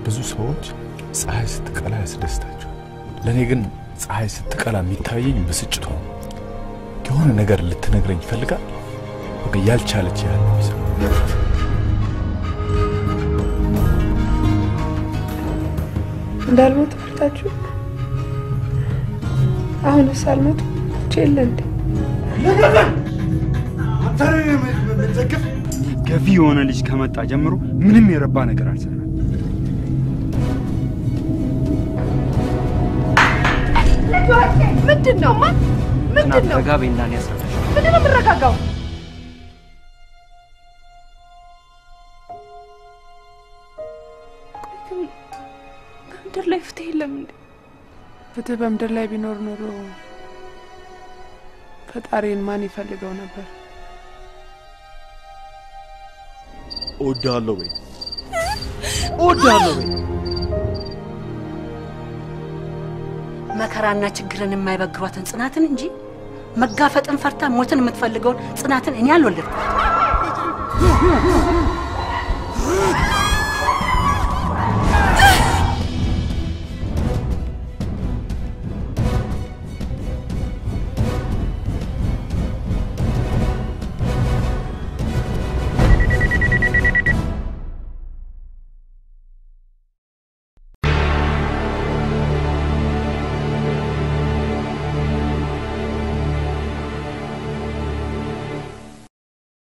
ብዙ ሰዎች ፀሐይ ስትቀላ ያስደስታቸው። ለእኔ ግን ፀሐይ ስትቀላ የሚታየኝ ብስጭቷ ነው። የሆነ ነገር ልትነግረኝ ይፈልጋል። በቃ ያልቻለች ያህል ነው የሚሰማው። እንዳልሞት ፈርታችሁ አሁንስ አልሞት ቼለ እንዴ ገፊ የሆነ ልጅ ከመጣ ጀምሮ ምንም የረባ ነገር አልሰራም። ምንድን ነው ማን ምንድን ነው ረጋ በይና እኔ ያስረዳሽ። ምንድን ነው የምረጋጋው በምድር ላይ ፍትህ የለም እንዴ ፍትህ በምድር ላይ ቢኖር ኖሮ ፈጣሪን ማን ይፈልገው ነበር እወድሃለሁ በይ፣ እወድሃለሁ በይ። መከራና ችግርን የማይበግሯትን ጽናትን እንጂ መጋፈጥን ፈርታ ሞትን የምትፈልገውን ጽናትን እኔ አልወለድኩም።